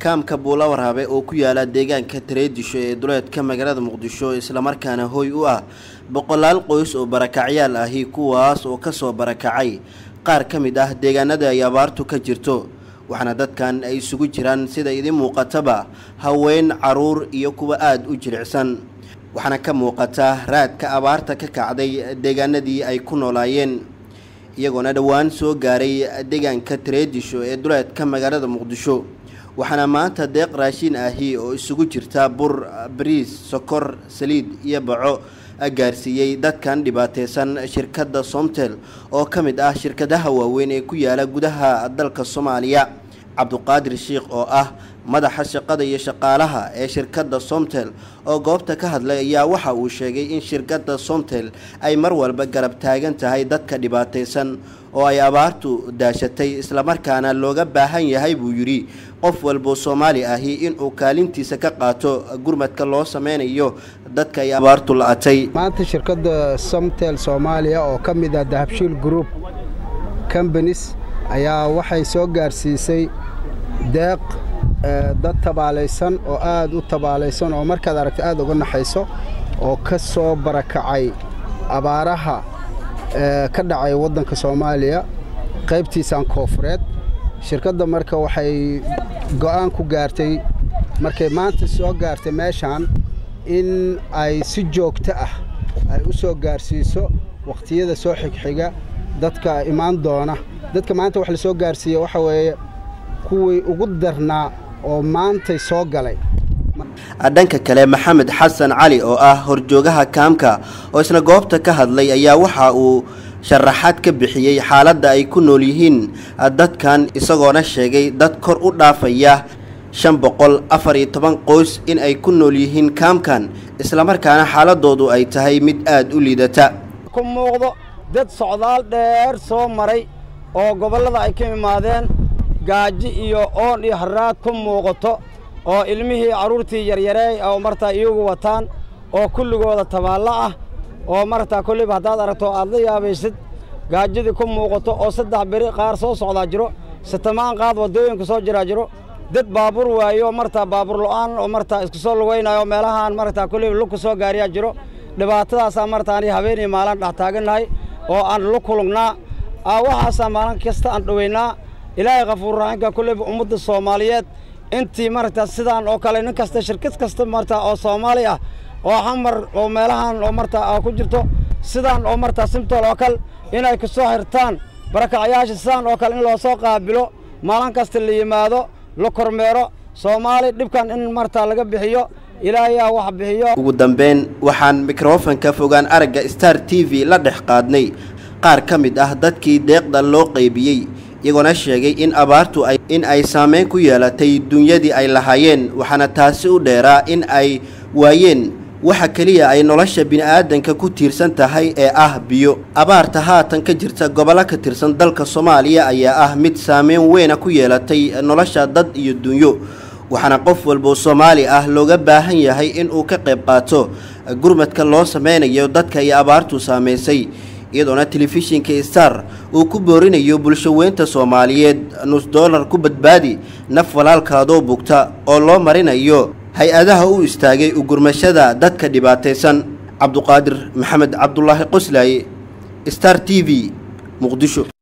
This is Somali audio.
kaamka buula waraabe oo ku yaala deegaanka tareedisho ee duleedka magaalada muqdisho islamarkaana hoy u ah boqolaal qoys oo barakacyaal ahi kuwaas oo kasoo barakacay qaar ka mid ah deegaanada ay abaartu ka jirto waxaana dadkan ay isugu jiraan sida idiin muuqataba haween caruur iyo kuwa aada u jilicsan waxaana ka muuqata raadka abaarta ka kacday deegaanadii ay ku noolaayeen iyagoona dhowaan soo gaaray deegaanka tareedisho ee duleedka magaalada muqdisho waxaana maanta deeq raashin ahi oo isugu jirta bur bariis sokor saliid iyo baco gaarsiiyey dadkan dhibaateysan shirkadda somtel oo ka mid ah shirkadaha waaweyn ee ku yaala gudaha dalka soomaaliya cabduqaadir sheikh oo ah madaxa shaqada iyo shaqaalaha ee shirkadda somtel oo goobta ka hadlay ayaa waxa uu sheegay in shirkadda somtel ay mar walba garab taagan tahay dadka dhibaateysan oo ay abaartu daashatay islamarkaana looga baahan yahay buu yidhi qof walboo soomaali ahi inuu kaalintiisa ka qaato gurmadka loo sameynayo dadka ay abaartu la-atay maanta shirkadda somtel soomaaliya oo ka mid ah dahabshiil group combanis ayaa waxay soo gaarsiisay deeq dad tabaalaysan oo aad u tabaalaysan oo markaad aragta aad uga naxayso oo ka soo barakacay abaaraha ka dhacay waddanka soomaaliya qaybtiisaan koofureed shirkadda marka waxay go'aan ku gaartay markay maanta soo gaartay meeshaan in ay si joogto ah ay u soo gaarsiiso wakhtiyada soo xigxiga dadka imaan doona dadka maanta wax la soo gaarsiiye waxa weeye kuwii ugu darnaa oo maantay soo galay dhanka kale maxamed xasan cali oo ah horjoogaha kaamka oo isna goobta ka hadlay ayaa waxa uu sharaxaad ka bixiyey xaaladda ay ku nool yihiin dadkan isagoona sheegay dad kor u dhaafaya shan boqol afar iyo toban qoys in ay ku nool yihiin kaamkan islamarkaana xaaladoodu ay tahay mid aada u liidata ku muuqdo dad socdaal dheer soo maray oo gobollada ay ka imaadeen gaaji iyo oon iyo haraad ku muuqato oo ilmihii carruurtii yaryareey oo martaa iyagu wataan oo kulligooda tabaallo ah oo martaa kolliba haddaad aragto aad la yaabaysid gaajadii ku muuqato oo saddex beri qaar soo socdaa jiro sitamaan qaad waddooyinka soo jiraa jiro dad baabuur waayo martaa baabuur lo'aan oo martaa isku soo lugaynayo meelahaan martaa kolliba lugka soo gaariyaa jiro dhibaatadaasaa martaa anii habeenii maalin dhex taagannahay oo aan lu kulugnaa waxaasaa maalin kasta aan dhoweynaa ilaahay khafuurraxinka kolliba ummadda soomaaliyeed intii maragtaa sidaan oo kale nin kasta shirkad kasta martaa oo soomaali ah oo xamar oo meelahan oo martaa ku jirto sidaan oo martaa simtol oo kale inay ku soo xirtaan barakacyaasha sidaan oo kale in loo soo qaabilo maalin kasta la yimaado la kormeero soomaali dhibkan in martaa laga bixiyo ilaahayaa wax bixiyo ugu dambeyn waxaan mikrofonka fogaan aragga star t v la dhex qaadnay qaar ka mid ah dadkii deeqda loo qaybiyey iyagoona sheegay in abaartu ay in ay saameyn ku yeelatay dunyadii ay lahaayeen waxaana taasi u dheeraa in ay waayeen waxa keliya ay nolosha bini'aadanka ku tiirsan tahay ee ah biyo abaarta haatan ka jirta gobollo ka tirsan dalka soomaaliya ayaa ah mid saameyn weyna ku yeelatay nolosha dad iyo dunyo waxaana qof walboo soomaali ah looga baahan yahay inuu ka qayb qaato gurmadka loo sameynayo dadka iyo abaartu saamaysay iyadoona telefishinka star uu ku boorinayo bulsho weynta soomaaliyeed nus dollar ku badbaadi naf walaalkaadoo bugta oo loo marinayo hay-adaha u istaagay ugurmashada dadka dhibaataysan cabduqaadir maxamed cabdulaahi qoslaaye star t v muqdisho